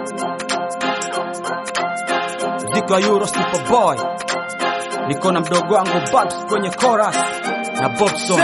mziki wa Euro Superboy, niko na mdogo wangu Babs kwenye chorus na Bobson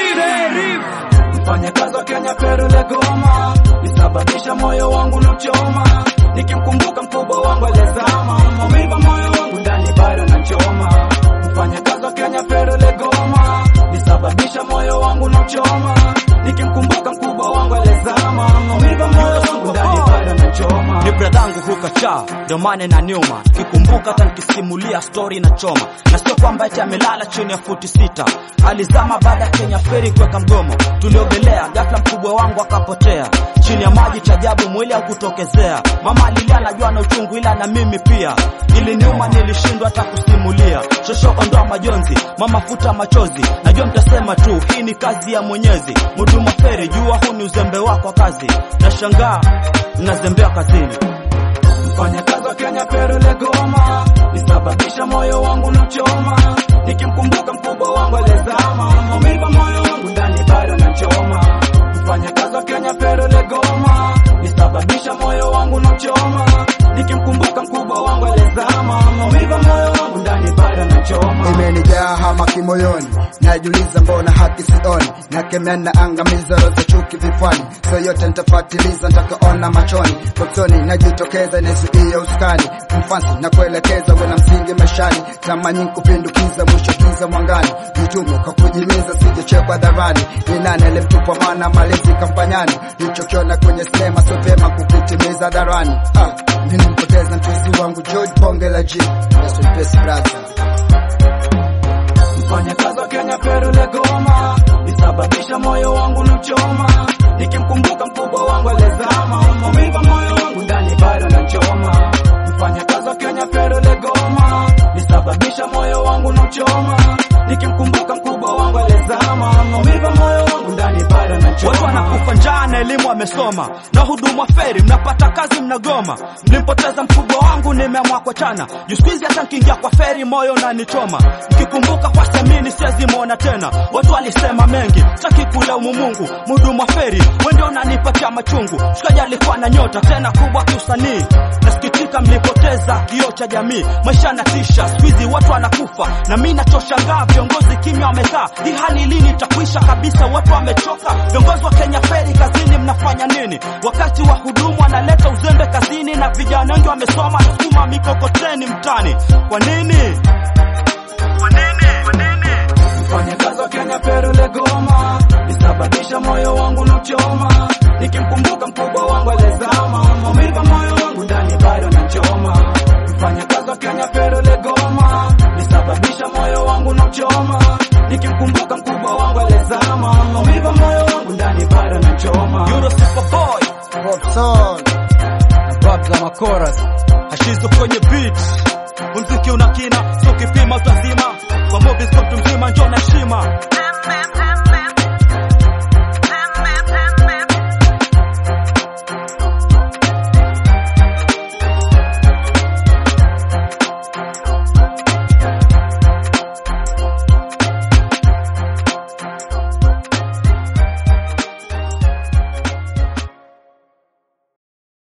mfanyakazi wa Kenya Peru Legoma, nisababisha moyo wangu na choma, nikimkumbuka mkubwa wangu alizama, maumivu moyo wangu ndani bado nachoma. Mfanyakazi wa Kenya Peru Legoma, nisababisha moyo wangu na choma, nikimkumbuka mkubwa wangu alizama, maumivu moyo wangu ndani bado nachoma. ni bradhangu hukacha ndio maana na nyuma kikumbuka hata nikisimulia stori na choma na sio kwamba eti amelala chini ya futi sita alizama baada ya Kenya feri kuweka mgomo tuliogelea ghafla mkubwa wangu akapotea chini ya maji chajabu mwili haukutokezea mama alilia najua na uchungu ila na mimi pia iliniuma nilishindwa hata kusimulia shoshoko ndoa majonzi mama futa machozi najua mtasema tu hii ni kazi ya mwenyezi muduma feri jua huu ni uzembe wako wa kazi nashangaa mnazembea kazini mfanyakazi wa Kenya Peru Legoma, nisababisha moyo wangu na choma, nikimkumbuka mkubwa wangu alizama, maumivu moyo wangu ndani bado nachoma. Mfanyakazi wa Kenya Peru Legoma, nisababisha moyo wangu na choma, nikimkumbuka mkubwa wangu alizama, maumivu moyo wangu ndani bado nachoma. imenijaa hama kimoyoni, najiuliza mbona haki sioni, nakemea na angamiza roho za chuki vifuani, so yote nitafatiliza nitakaona machoni, boksoni najitokeza nizuie uskani, mfansi na kuelekeza wena msingi maishani, tamani kupindukiza mwisho giza mwangani, jitume kwa kujimiza sijechekwa dharani, ni nani alimtupa mwana malezi kampanyani, nilichokiona kwenye sinema sio vyema kukitimiza darani. Ah, nilimpoteza mchuzi wangu George Bonge la G, rest in peace brother. mfanyakazi wa Kenya Peru Legoma, nisababisha moyo wangu na choma, nikimkumbuka mkubwa wangu alizama, maumivu moyo wangu ndani bado nachoma. Mfanyakazi wa Kenya Peru Legoma, nisababisha moyo wangu na choma, nikimkumbuka mkubwa wangu alizama, maumivu moyo wangu ndani bado nachoma. watu wanakufa njaa na elimu wamesoma na hudumu wa feri mnapata kazi mnagoma mlimpoteza mkubwa wangu nimeamua kuachana juu siku hizi hata nkiingia kwa feri moyo unanichoma nikikumbuka kwa samini siwezi mwona tena watu walisema mengi sitaki kulaumu mungu mhudumu wa feri wende unanipatia machungu shikaji alikuwa na nyota tena kubwa kiusanii nasikitika mlipoteza kioo cha jamii maisha na tisha siku hizi watu wanakufa na mi nachoshangaa viongozi kimya wamekaa hii hali lini itakuisha kabisa watu wamechoka viongozi wa kenya feri kazini mnafanya nini wakati wa hudumu wanaleta uzembe kazini na vijana wengi wamesoma sukuma mikokoteni mtani kwa nini kwa nini kwa nini mfanyakazi wa Kenya Peru Legoma, nisababisha moyo wangu na choma, nikimkumbuka mkubwa wangu alizama, maumivu moyo wangu ndani bado nachoma. Mfanyakazi wa Kenya Peru Legoma, nisababisha moyo wangu na choma, nikimkumbuka mkubwa wangu alizama, maumivu moyo wangu ndani bado nachoma. Euro Superboy Bobson. na Babs za makoras hashizo kwenye beat muziki una kina sio kipima utazima kwa movies kwa mtu mzima njoo na heshima